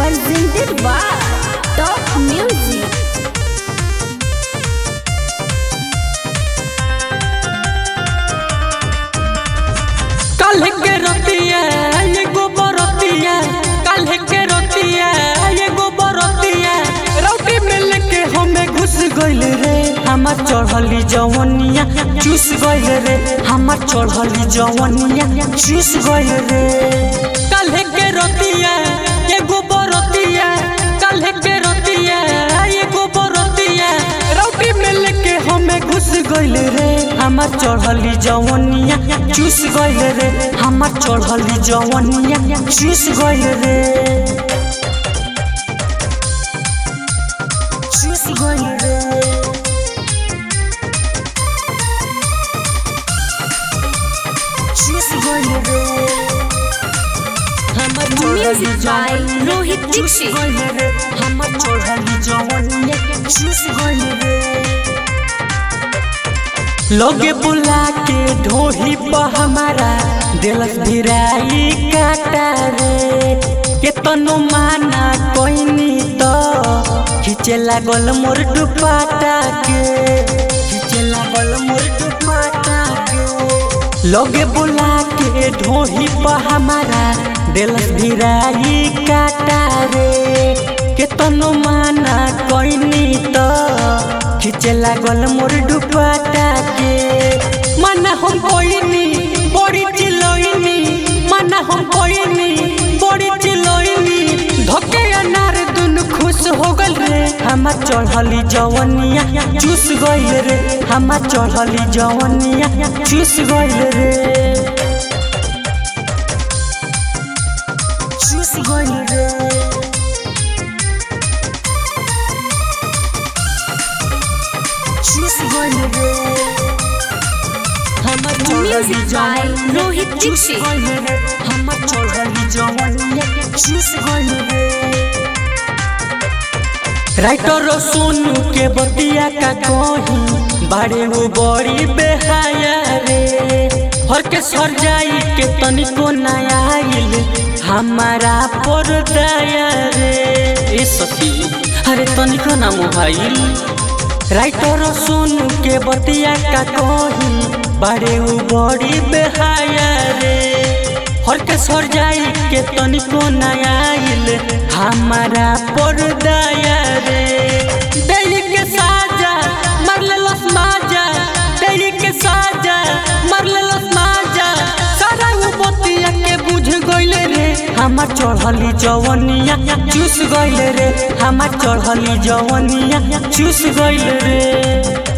presented by Top Music. काल्हे के रतिया एगो बरतिया काल्हे के रतिया एगो बरतिया रोटी मिल के हमें घुस गइल रे हमार चढ़ली जवनिया चूस गइल रे हमार चढ़ली जवनिया चूस गइल रे काल्हे के रतिया एगो बरतिया काल्हे के रतिया एगो बरतिया रोटी मिल के हमें घुस गइल रे हमार चढ़ली जवनिया चूस गइल रे हमार चढ़ली जवनिया चूस गइल रे चूस गइल रे चूस गइल रे हमार चढ़ली Music by जवनिया Rohit चूस Dixit. गइल रे हमार चढ़ली जवनिया चूस गइल रे लोगे बुला के ढोही पर हमारा दिलस भिराई काटा रे केतनो माना कोइनी तो खींचे लागल मोर दुपाटा के खींचे लागल मोर दुपाटा के लोगे बुला के ढोही पर हमारा दिलस भिराई काटा रे केतनो माना कोइनी तो खींचे लागल मोर दुपट्टा के मना हम कोइनी बड़ी चिलोइनी मना हम कोइनी बड़ी चिलोइनी धोके अनार दुन खुश हो गल रे हमार चढ़ली जवनिया चूस गइल रे हमार चढ़ली जवनिया चूस गइल रे चूस गइल रे चूस गइल रे हमर चढ़ली Music by जवनिया Rohit चूस Dixit. गइल रे हमर चढ़ली जवनिया चूस गइल रे राइटर सोनू के बतिया का कही बाड़े वो बड़ी बेहाया रे हर के सर जाई के तनिको नया आइल हमारा पर दया रे ए सखी अरे तनिको ना मोबाइल राइटर सोनू के बतिया का कही बाड़े वो बड़ी बेहाया रे हर के सर जाई के तनिको नया आइल हमारा पर दया रे दिल के साजा मर लेलस माजा दिल के साजा मर लेलस माजा सारा वो बतिया के बुझ गइल रे हमार चढ़ली जवनिया चूस गइल रे हमार चढ़ली जवनिया चूस गइल रे